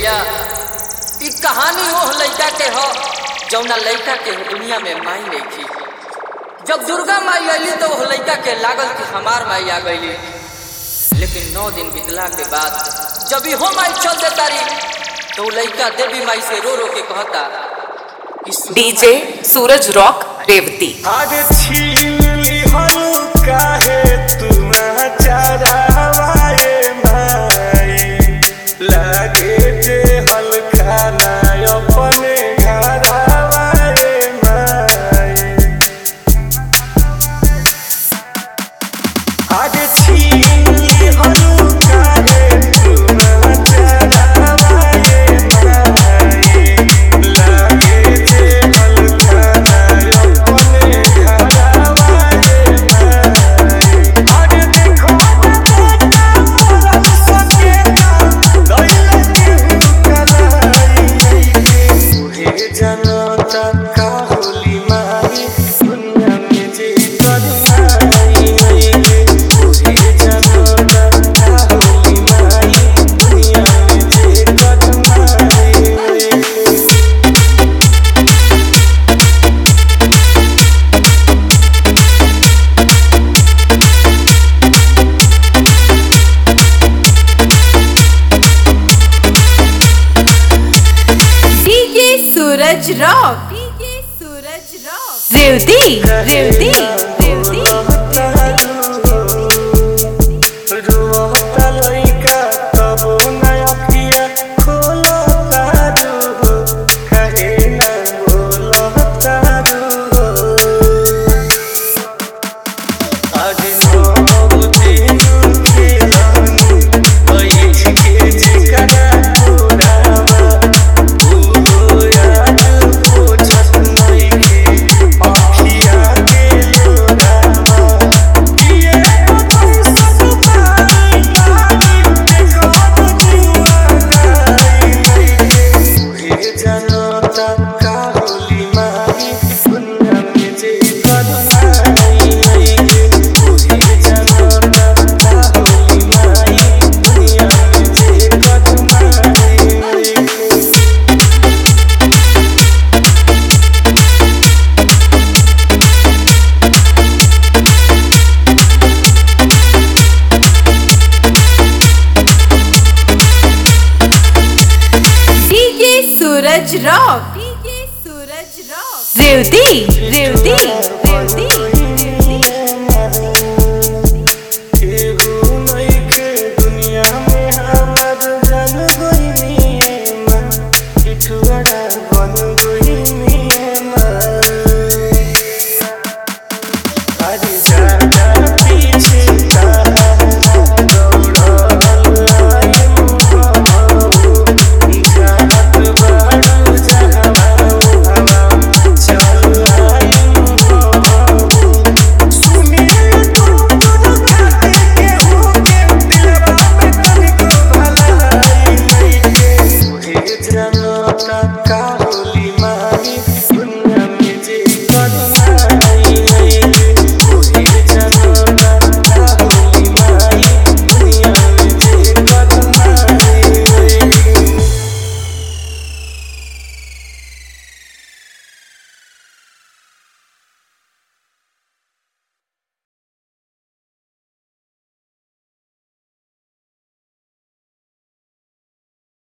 भैया ई कहानी ओह लइका के ह जौना लइका के दुनिया में माई नहीं थी जब दुर्गा माई अली तो ओह लइका के लागल कि हमार माई आ गई लेकिन नौ दिन बितला के बाद जब इहो माई चल देता रही तो उ लइका देवी माई से रो रो के कहता कि सुनो डीजे सूरज रॉक रेवती आज छीन लिहनु काहे तुम चरावाए माई लागे जे हल्का ना अपने घरावाए माई आज छीन लिहनु काहे तुम चरावाए माई लागे जे हल्का ना अपने घरावाए माई आज देखो बेटा मोरा सकेता दैले केहू कराई उहे जनता का होली माई दुनिया में जे करनाई उहे जनता का होली माई दुनिया में जे करनाई DJ Suraj rock DJ Suraj rock Revati Revati Revati रोता लइका तबो नया पिया खोलता रो कहे ना बोलता रो आज नौ दिन खेलानी बैठ के जिकरा तोरावा ओ याद पोछत नइखे अखिया के लोरावा किए अपन सब पाई पाई देखो जुआ गाई उहे जनता का होली माई दुनिया में जे करनाई उहे जनता का होली माई दुनिया में जे करनाई DJ Suraj rock DJ Suraj rock Revati Revati Revati